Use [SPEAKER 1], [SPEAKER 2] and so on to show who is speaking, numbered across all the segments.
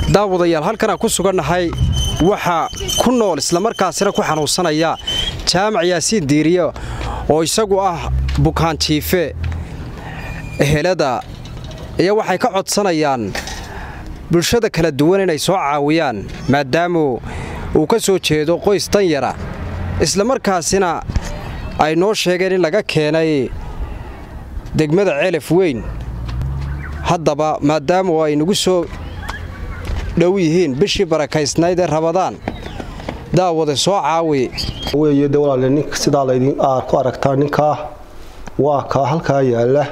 [SPEAKER 1] daawadayaal halkanaan ku sugannahay waxaa ku nool islamarkaasina ku xanuunsanaya jaamac yaasiin diiriye oo isagu ah bukaanjiife ehelada iyo waxay ka codsanayaan bulshada kala duwan inay soo caawiyaan maadaamu uu ka soo jeedo qoys danyara islamarkaasina ay noo sheegeen in laga keenay degmada ceelaf weyn haddaba maadaamu ay nagu soo dhow yihiin bishii barakaysnayd ee rabadaan daawade soo caawi
[SPEAKER 2] weeye de walaale nink sidaa laydin aad ku aragtaa ninkaa waa kaa halkaa yaalla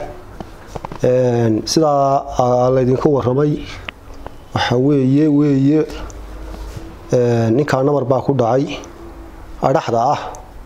[SPEAKER 2] sidaa laydinku warramay waxa weeye weeye ninkaa namar baa ku dhacay adhaxda ah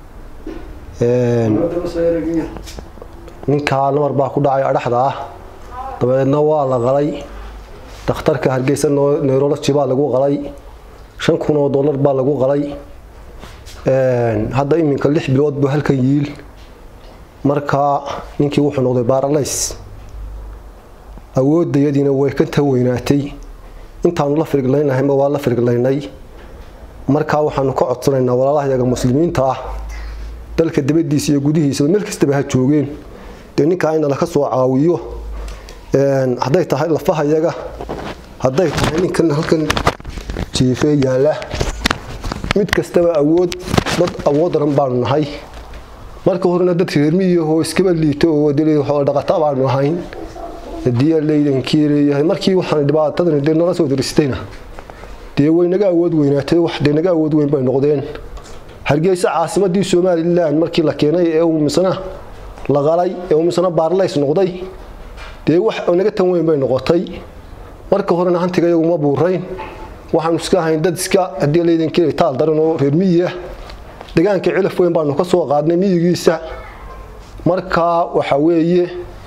[SPEAKER 2] ninkaa namar baa ku dhacay adhaxda ah dabeedna waa la qalay dakhtarka hargeysa neurology baa lagu qalay shan kun oo dollar baa lagu qalay hadda iminka lix bilood buu halkan yiil markaa ninkii wuxuu noqday baaralays awoodayadiina way ka taweynaatay intaanu la firiglaynahayba waa la firiglaynay markaa waxaanu ka codsanaynaa walaalahayaga muslimiinta ah dalka dabadiisa iyo gudihiisa meel kastaba ha joogeen dee ninkaa in laka soo caawiyo hadday tahay lafahayaga hadday tahay ninkan halkan jiifee yaalla mid kastaba awood dad awood daran baanu nahay marka horena dad reermiyahoo iskaba liito oo dhaqata baanu ahayn hadii laydankii leeyahay markii waxaan dhibaatadan dee nala soo diristayna dee way naga awood weynaatay wax dee naga awood weyn bay noqdeen hargeysa caasimadii somalilan markii la keenay ee uu misna la qalay ee uu misna baarlays noqday dee wax naga tan weyn bay noqotay marka horena hantiga iyaguma buurayn waxaanu iska ahayn dad iska haddii laydankii taal daran oo reer miyi ah deegaanka cilaf weyn baanu ka soo qaadnay miyigiisa markaa waxa weeye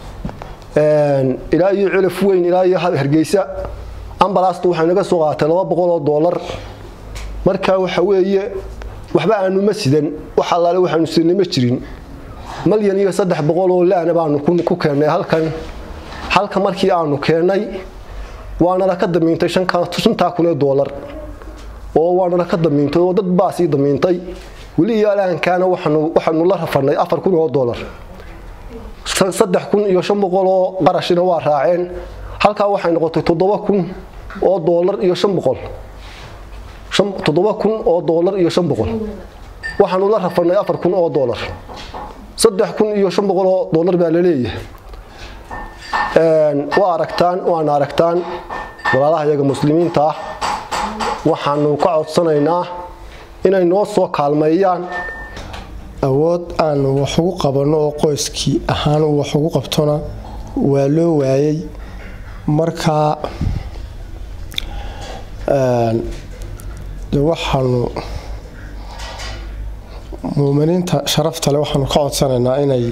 [SPEAKER 2] ilaa iyo cilaf weyn ilaa iyo hargeysa ambalasta waxay naga soo qaatay laba boqol oo doolar markaa waxa weeye waxba aanu ma sidan wax allaale waxaanu sidnay ma jirin malyan iyo saddex boqol oo laana baanu ku keennay halkan halka markii aanu keennay waanala ka damiintay shantaa kun ee doolar oo waanala ka damiintay oo dad baa sii damiintay weli iyo alaankaana waxaanu la rafanay afar kun oo doolar saddex kun iyo shan boqol oo qarashina waa raaceen halkaa waxay noqotay toddoba kun oo doolar iyo shan boqol toddoba kun oo doolar iyo shan boqol waxaanu la rafanay afar kun oo doolar saddex kun iyo shan boqol oo doolar baa laleeyahay waa aragtaan waana aragtaan walaalaha iyaga muslimiinta ah waxaanu ka codsanaynaa inay noo soo kaalmeeyaan
[SPEAKER 3] awood aanu wax ugu qabanno oo qoyskii ahaan uu wax ugu qabtona waa loo waayay markaa de waxaanu muuminiinta sharafta le waxaanu ka codsanaynaa inay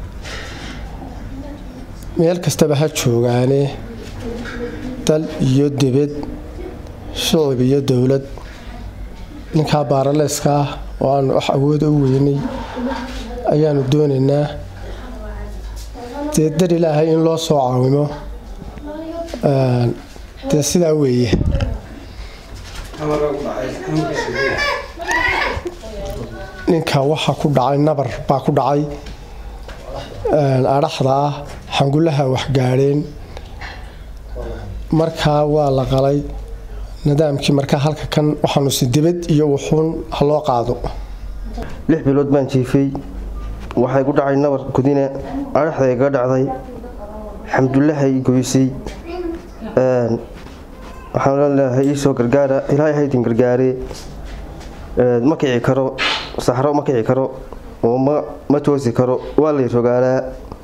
[SPEAKER 3] meel kastaba ha joogaane dal iyo debed shicib iyo dowlad ninkaa baaraleyska ah oo aanu wax awooda u weynay ayaanu doonaynaa dee dar ilaahay in loo soo caawimo dee sidaa weeye ninka waxa ku dhacay nabar baa ku dhacay adhaxda ah xangulaha waxgaadheen markaa waa la qalay nidaamkii markaa halka kan waxaanu si dibad iyo wuxuun ha loo qaado
[SPEAKER 4] lix bilood baan jiifay waxay ku dhacay nabar gudine adhaxday ga dhacday xamdullahay goysay waxaan leeyahay iisoo gargaara ilaahay haydin gargaaree ma kici karo saxro ma kici karo oo ma toosi karo waa lay rogaalaa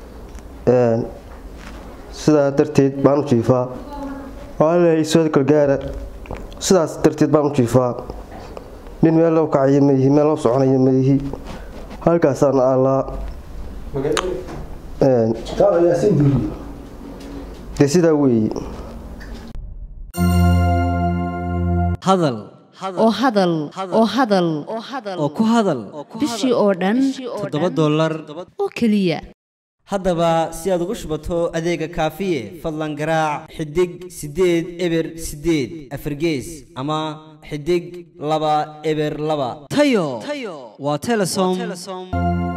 [SPEAKER 4] sidaa darteed baan u jiifaa waxaan leeyahay iisoo gargaara sidaas darteed baan u jiifaa nin meel loo kacaya maihi meel loo soconaya maihi halkaasaan allaa dee sidaa weeye
[SPEAKER 5] hadal
[SPEAKER 6] oo hadal oo hadal
[SPEAKER 5] oo ku hadal
[SPEAKER 6] bishii oo dhan
[SPEAKER 5] toddoba dollar
[SPEAKER 6] oo keliya
[SPEAKER 5] haddaba si aad ugu shubato adeega kaafiye fadlan garaac xidig siddeed eber siddeed afargees ama xidig laba eber laba tayo waa telesom